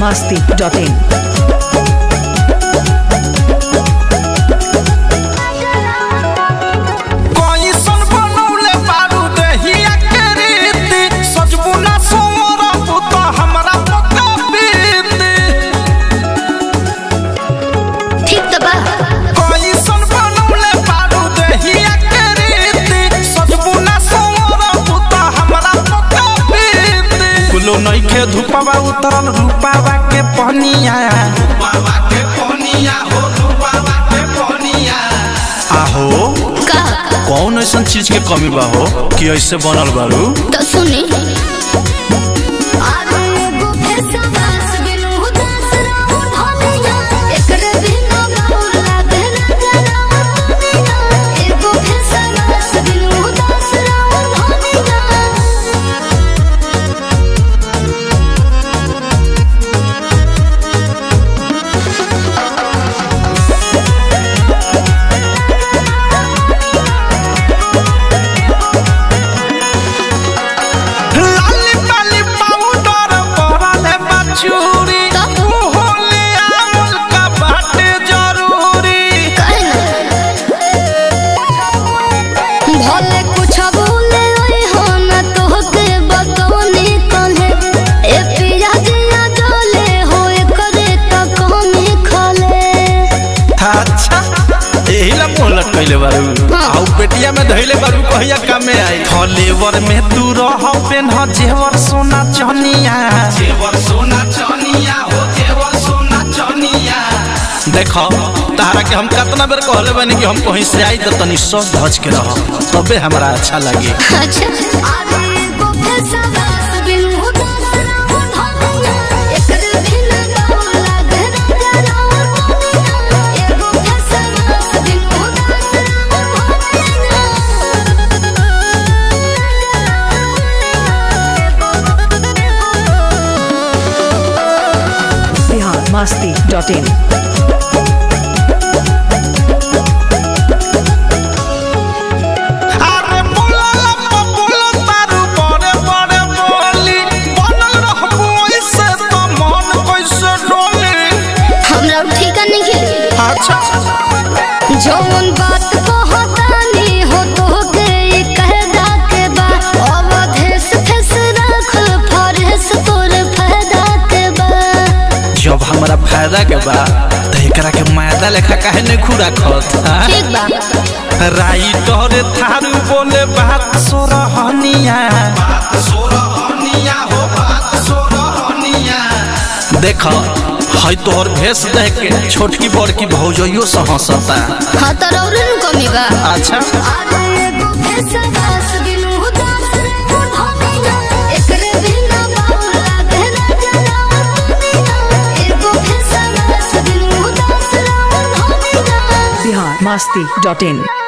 masti.in. कइसन बनौले बारू देहिया के रीति सजबू ना सोमरबू त हमरा पक्का बीती ठीक त बा कइसन बनौले बारू देहिया के रीति सजबू ना सोमरबू त हमरा पक्का बीती कुलो नइखे धुपवा उतरल रूपावा के पहनिया रूपावा के पहनिया हो रूपावा के पहनिया आहो का कौन ऐसा चीज के कमी बा हो कि ऐसे बनल बारू तो सुनी अरे एगो फेसवास बिनु उदास रहू धनिया एकरे बिना गौर लागे ना जरा एगो फेसवास बिनु उदास रहू धनिया लाली पाली पाउडर परले बचूरी तब? तू होले आमल का बाटे जरूरी भले कुछ बोले ओए हो न तोहके बतौनी कहे ए पिया जिया डोले हो एकरे त कमी खले अच्छा एही ला मुंह लटकैले बारू हाँ। आउ पेटिया में धइले बारू कहिया कामे आई फलेवर में तू रह पेन ह जेवर सोना चनिया जेवर सोना चनिया हो जेवर सोना चनिया देखो तारा के हम कितना बेर कहले बानी कि हम कहीं से आई तो तनी सस धज के रह तबे हमरा अच्छा लगे अच्छा अरे एगो फेसवास बिनु उदास रहू धनिया एकरे बिना गौर लागे ना जरा एगो फेसवास बिनु उदास रहू Bihar masti.in. अरे बोला लम्बा बोला तारू बड़े बड़े बोली बनल रहबू ऐसे तो मन कैसे डोली हमरा ठीक नहीं खेली अच्छा जौन बात कहतानी हो तोहके ई कहदा के बा अवधेश फेस राखल फरेस तोर फायदा के बा जब हमरा फायदा के बा तो एकरा के मायदा लेखा काहे नहीं खुरा खत ठीक बा राइटर थारू बोले बात सोरहनिया बात सोरहनिया हो बात सोरहनिया देख हई तोहर भेष देख के छोटकी बड़की भौजइयो से हंसता हाँ तो रौरे नु कमी बा अच्छा अरे एगो फेसवास बिनु उदास रहू धनिया एकरे बिना गौर लागे ना जरा एगो फेसवास बिनु उदास रहू धनिया Bihar masti.in.